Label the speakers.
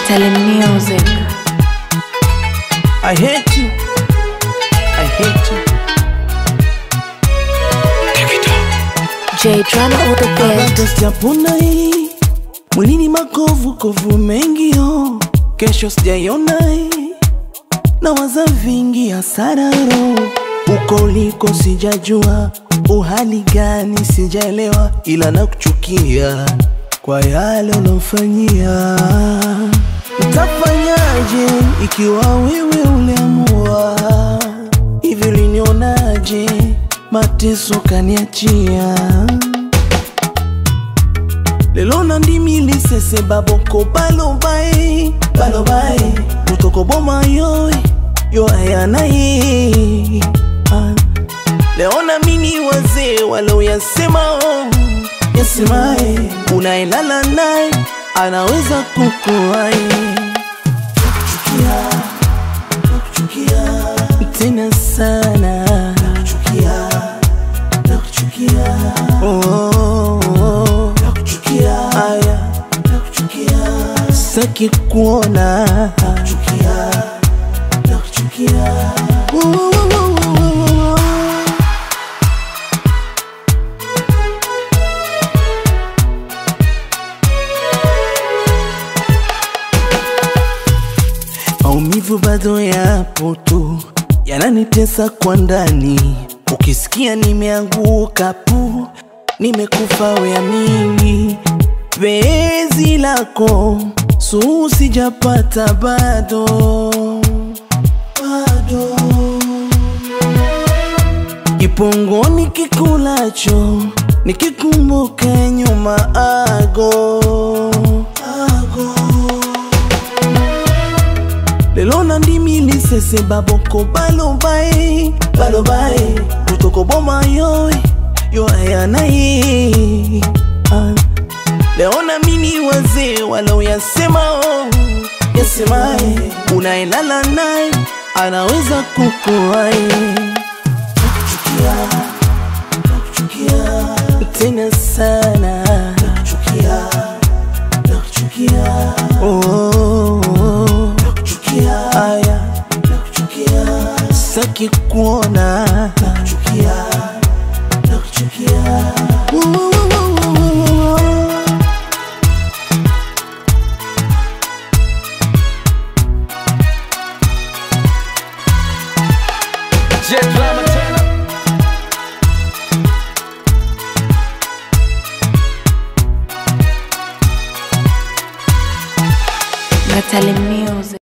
Speaker 1: Natalie Music.
Speaker 2: I hate you. I hate you.
Speaker 1: J Drama on the
Speaker 2: Bado
Speaker 1: beat.
Speaker 2: sijapona hii mwilini makovu kovu mengi yo, kesho sijaiona hii na waza vingi hasara roho uko uliko sijajua uhali gani sijaelewa, ila nakuchukia kwa yale ulofanyia. Ntafanyaje ikiwa wewe uliamua hivi? Ulinionaje mateso kaniachia lelo na ndimi lisese baboko balobae balobae mutoko boma yoy yo ayana ye Ah. leo na mini wazee waloyasema oh, yasemae unaelala naye anaweza kukuai tena sana Oh, oh, oh. Aya. Saki kuona Oh, oh, oh, oh, oh, oh. Maumivu bado yapo tu, yananitesa kwa ndani. Ukisikia nimeanguka pu, nimekufa weamini. Penzi lako suu sijapata bado, bado kipongoni kikulacho nikikumbuka nyuma ago, ago lelo na ndimi lisese baboko balobae balobae utoko boma yoy yo ayana ye Ah. leo na mini wazee waloyasema oh, yasemae unaelala naye anaweza kukuai tena sana oh, oh, oh. Aya. Saki kuona Oh, oh, oh, oh, oh, oh.
Speaker 3: Jet Drama tena.
Speaker 1: Natalie Music.